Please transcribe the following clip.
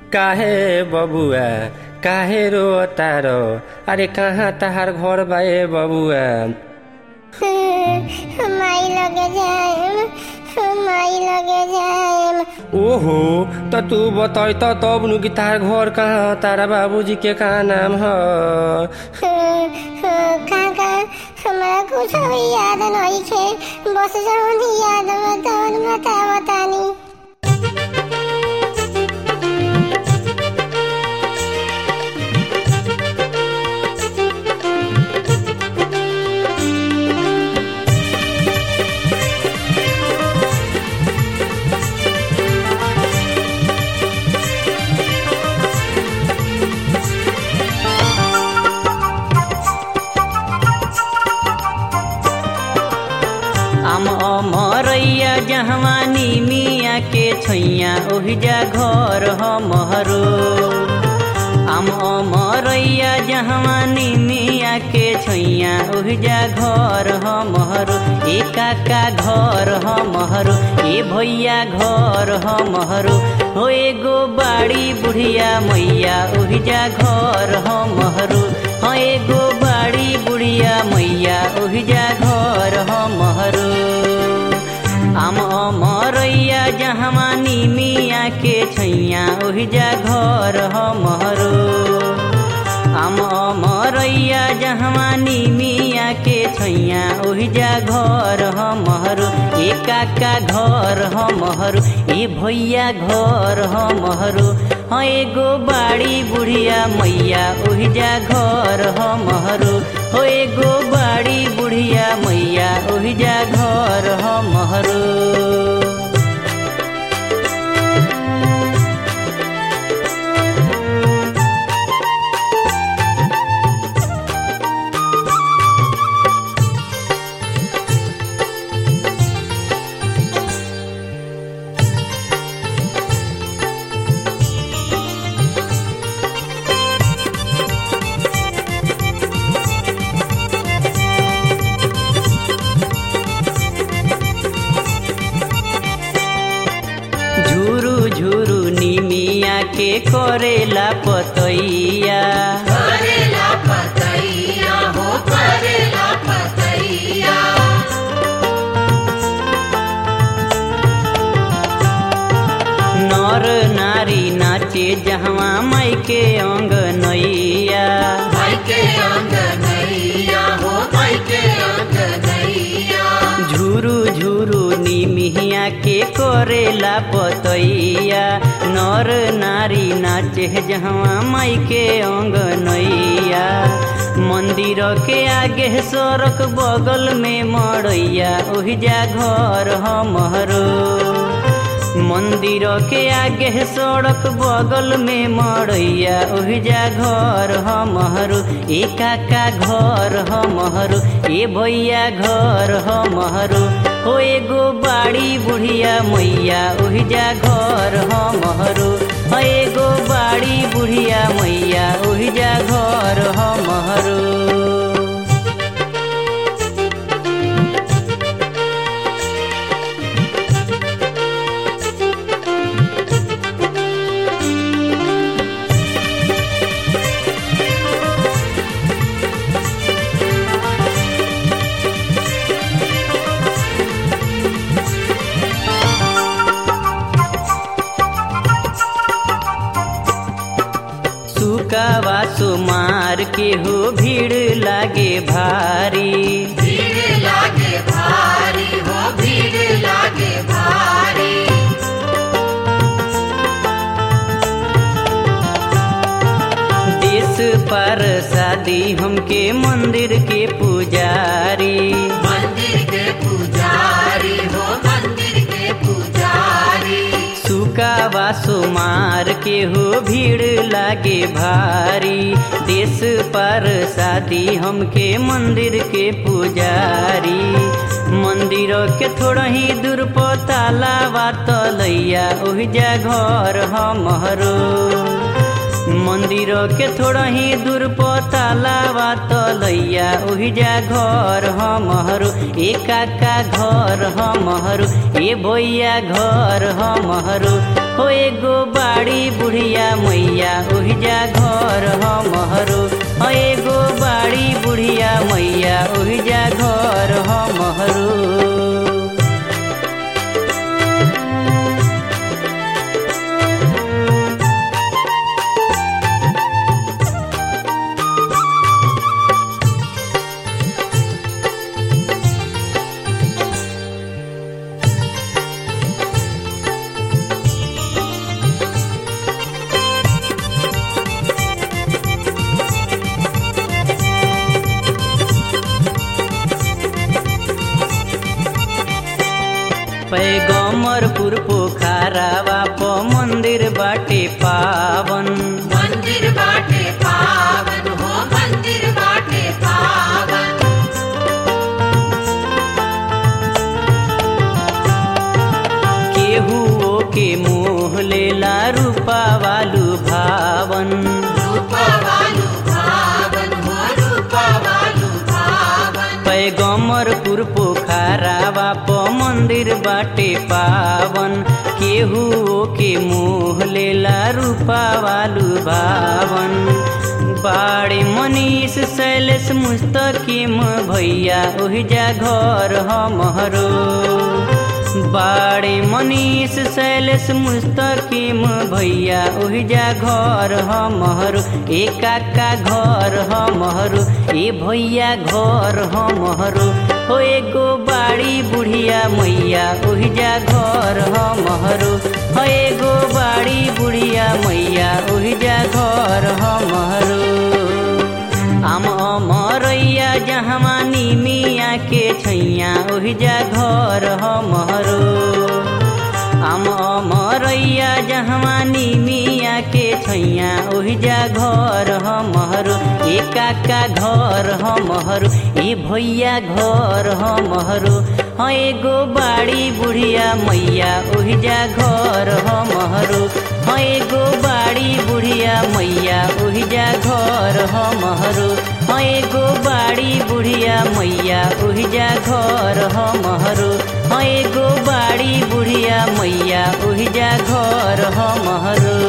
काहे बबुआ काहे रो तारो अरे कहाँ तहार घर बा ए बबुआ माई लगे जाएम माई लगे जाएम ओहो त तू बताई त तब नु कि तार घर कहाँ तारा बाबूजी के का नाम ह काका हमरा कुछ भी याद नहीं छे बस जवन याद बतावन बतावतानी आम अमरैया जहवानी मिया के छैया ओहिजा घर हमरो आम अमरैया जहवानी मिया के छैया ओहिजा घर हमरो ए काका घर हमरो ए भैया घर हमरो हो एगो बाड़ी बुढ़िया मैया ओहिजा घर हमरो हो एगो बाड़ी बुढ़िया मैया ओहिजा घर हमरो आम अमरैया जहवानी मिया के छैया ओहिजा घर हमरो आम अमरैया जहवानी मिया के छैया ओहिजा घर हमरो ए काका घर हमरो ए भैया घर हमरो हाँ एगो बाड़ी बुढ़िया मैया ओहिजा घर हमरो हो एगो बाड़ी बुढ़िया मैया ओहिजा घर हमरो झुरु झुरु निमिया के करेला पतैया करेला पतैया हो करेला पतैया नर नारी नाचे जहवा माई के अंग नैया भाई के अंगनैया हो भाई के अंगनैया झुरु झुरु निमिया के करेला पतैया नर नारी नाचे जहवा माई के अंग नैया मंदिर के आगे सड़क बगल में मड़ैया ओहिजा घर हमरो मंदिर के आगे सड़क बगल में मड़ैया ओहिजा घर हमरो ए काका घर हमरो ए भैया घर हमरो हो एगो बाड़ी बुढ़िया मैया ओहिजा घर हमरो हो एगो बाड़ी बुढ़िया मैया ओहिजा घर हमरो सुकावा सुमार के हो भीड़ लागे भारी भीड़ लागे भारी हो भीड़ लागे भारी देश पर शादी हमके मंदिर के पुजारी मंदिर के पुजारी हो मंदिर के पुजारी सुकावा सुमार के हो भीड़ लागे भारी देश पर शादी हमके मंदिर के पुजारी मंदिर के थोड़ा ही दूर पताला तलैया ओहिजा घर हमरो मंदिर के थोड़ा ही दूर पतालावा तलैया ओहि जा घर हमहरू ए काका घर हमहरू ए भैया घर हमहरू हो एगो बाड़ी बुढ़िया मैया ओहि जा घर हमहरू हो एगो बाड़ी बुढ़िया मैया ओहि जा घर हमहरू पैगमरपुर पोखरावा प मंदिर बाटे पावन मंदिर बाटे पावन हो मंदिर बाटे पावन केहू के मोह लेला रूपा वालू भावन रूपा वालू भावन हो रूपा वालू भावन पैगमरपुर पोखरावा प मंदिर बाटे पावन केहू के मोह लेला रूपा वालू भावन बाड़े मनीष शैलेश मुस्तकिम भैया ओहि जा घर हमरो बाड़े मनीष शैलेश मुस्तकिम भैया ओहि जा घर हमहरू ए काका घर हमहरू ए भैया घर हमहरू हो एगो बाड़ी बुढ़िया मैया ओहि जा घर हमहरू हो एगो बाड़ी बुढ़िया मैया ओहि जा घर हमहरू आम अमरैया जहमा निमिया के छैया ओहि जा घर हमरो आम अमरैया जहमा निमिया के छैया ओहि जा घर हमरो ए काका घर हमरो ए भैया घर हमरो हाँ एगो बाड़ी बुढ़िया मैया ओहि जा घर हमरो हाँ एगो बाड़ी बुढ़िया मैया ओहि जा घर हमरो हाँ एगो बाड़ी बुढ़िया मैया ओहि जा घर हमरो हाँ एगो बाड़ी बुढ़िया मैया ओहि जा घर हमरो